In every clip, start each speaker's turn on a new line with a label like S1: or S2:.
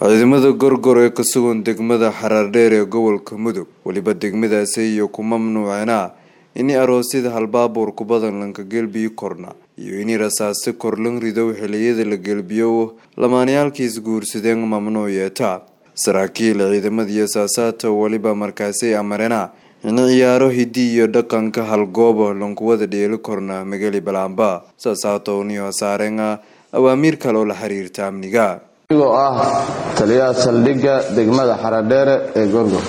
S1: ciidamada gorgor ee ka sugan degmada xaraardheer ee gobolka mudug weliba degmadaasi iyo ku mamnuuceena ini aroosyada halbaabuur kubadan lanka gelbiyo korna iyo ini rasaasi korlan ridow xiliyada la gelbiyo lamaanayaalkiis guursadeen mamnuuc yeeta saraakiil ciidamadiiyo saasaata weliba markaasi amarena in ciyaaro hidi iyo dhaqanka halgoobo lankuwada dheeli korna magali balaamba saasaatowniyo saarenga awaamiir kale oo la xiriirta amniga
S2: anigoo ah taliyaha saldhigga degmada xaradheere ee gorgor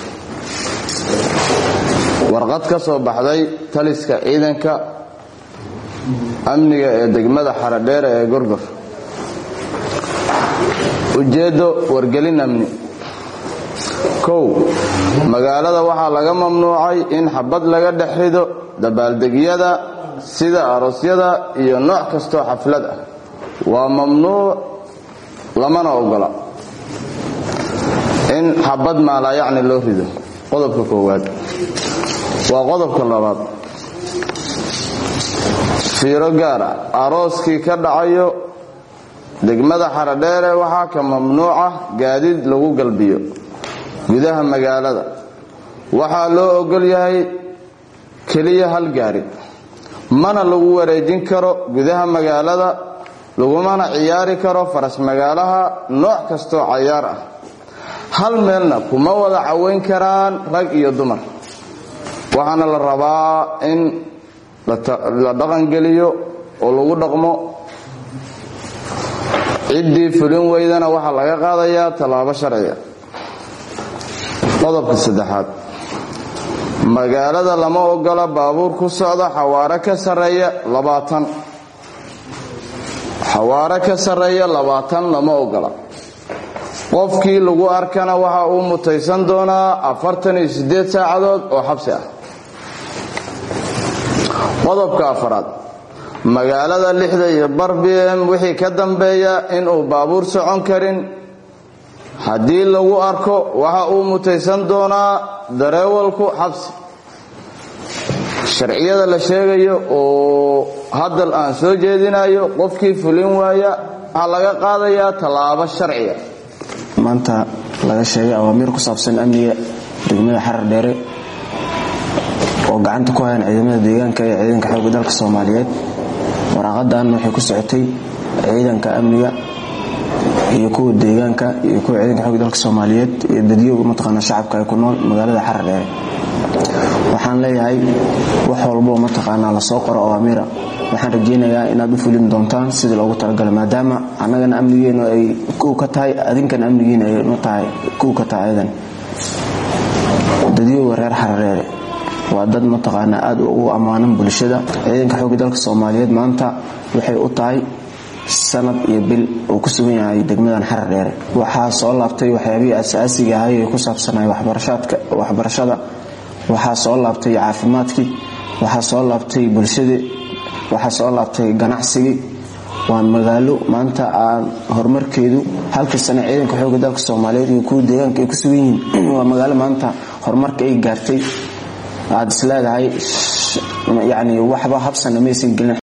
S2: warqad ka soo baxday taliska ciidanka amniga ee degmada xaradheere ee gorgor ujeeddo wargelin amni kow magaalada waxaa laga mamnuucay in xabad laga dhex rido dabaaldegyada sida aroosyada iyo nooc kastoo xaflad ah waa mamnuuc lamana ogola in xabad maalaayacni loo rido qodobka koowaad waa qodobka labaad fiiro gaara arooskii ka dhacayo degmada xaradheere waxaa ka mamnuuca gaadiid lagu galbiyo gudaha magaalada waxaa loo ogol yahay keliya hal gaari mana lagu wareejin karo gudaha magaalada lagumana ciyaari karo faras magaalaha nooc kastoo cayaar ah hal meelna kuma wada caweyn karaan rag iyo dumar waxaana la rabaa in la dhaqangeliyo oo lagu dhaqmo ciddii fulin weydana waxaa laga qaadayaa tallaabo sharciga qodobka saddexaad magaalada lama ogola baabuur ku socda xawaare ka sarreeya labaatan xawaare ka sarreeya labaatan lama ogola qofkii lagu arkana waxa uu mutaysan doonaa afartan iyo siddeed saacadood oo xabsi ah qodobka afaraad magaalada lixda iyo bar b m wixii ka dambeeya inuu baabuur socon karin haddii lagu arko waxa uu mutaysan doonaa dareewalku xabsi sharciyada la sheegayo oo haddal aan soo jeedinayo qofkii fulin waaya waxaa laga qaadayaa tallaabo sharciga
S3: maanta laga sheegay awaamiir ku saabsan amniga degmada xarar dheere oo gacanta ku hayan ciidamada deegaanka ee ciidanka xoogga dalka soomaaliyeed waraaqadan waxay ku socotay ciidanka amniga iyo kuwa deegaanka iyo kuwa ciidanka xoogga dalka soomaaliyeed iyo dadyoga mataqaana shacabka ay ku nool magaalada xarar dheere waxaan leeyahay wax walboo mataqaanaa lasoo qoro awaamiira waxaan rajeynayaa inaad u fulin doontaan sidii loogu talagalay maadaama annagana amnigeenu ay kow ka tahay adinkana amnigiina ay ma tahay kow ka tahay ayadan dadyoga reer xarareere waa dad mataqaanaa aad ugu ammaanan bulshada ciidanka xoogga dalka soomaaliyeed maanta waxay u tahay sanad iyo bil uu ku sugan yahay degmadan xarar dheere waxaa soo laabtay waxyaabihii asaasiga ahay ee ku saabsanay waxbarashada waxaa soo laabtay caafimaadkii waxaa soo laabtay bulshadii waxaa soo laabtay ganacsigii waa magaalo maanta aan horumarkeedu halkii sane ciidanka xoogga dalka soomaaliyeed iyo kuwa deegaanka ay ku sugan yihiin waa magaalo maanta horumarka ay gaartay aad is leedahay yani waxba habsana maysan gelin